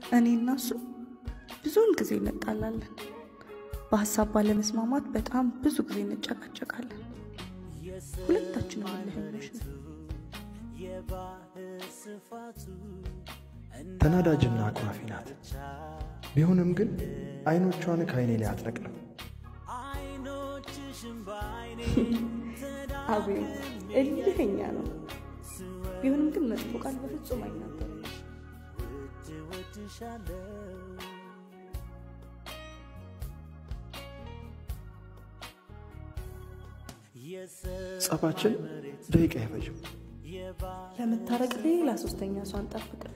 እኔ እና እሱ ብዙውን ጊዜ እንጣላለን። በሀሳብ ባለመስማማት በጣም ብዙ ጊዜ እንጨቃጨቃለን። ሁለታችንም እልኸኞች ነን። ተናዳጅና አኩራፊ ናት። ቢሆንም ግን አይኖቿን ከአይኔ ላይ አትነቅልም። አቤት እልኸኛ ነው። ቢሆንም ግን መጥፎ ቃል በፍጹም አይናገርም። ጸባችን ደቂቃ አይፈጅም። ለመታረቅ ሌላ ሶስተኛ ሰው አንጠብቅም።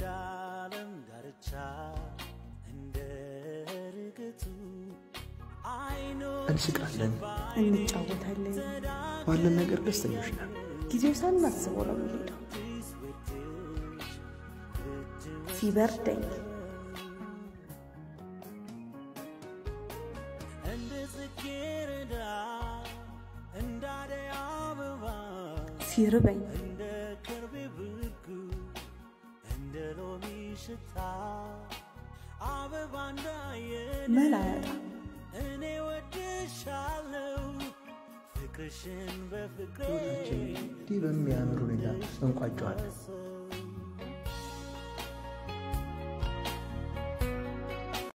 እንስቃለን፣ እንጫወታለን። ባለን ነገር ደስተኞች ነን። ጊዜው ሳናስበው ነው የሚሄደው። ሲበርደኝ ሲርበኝ መላ ያጣ ሕይወታችን እንዲህ በሚያምር ሁኔታ እንቋጨዋለን።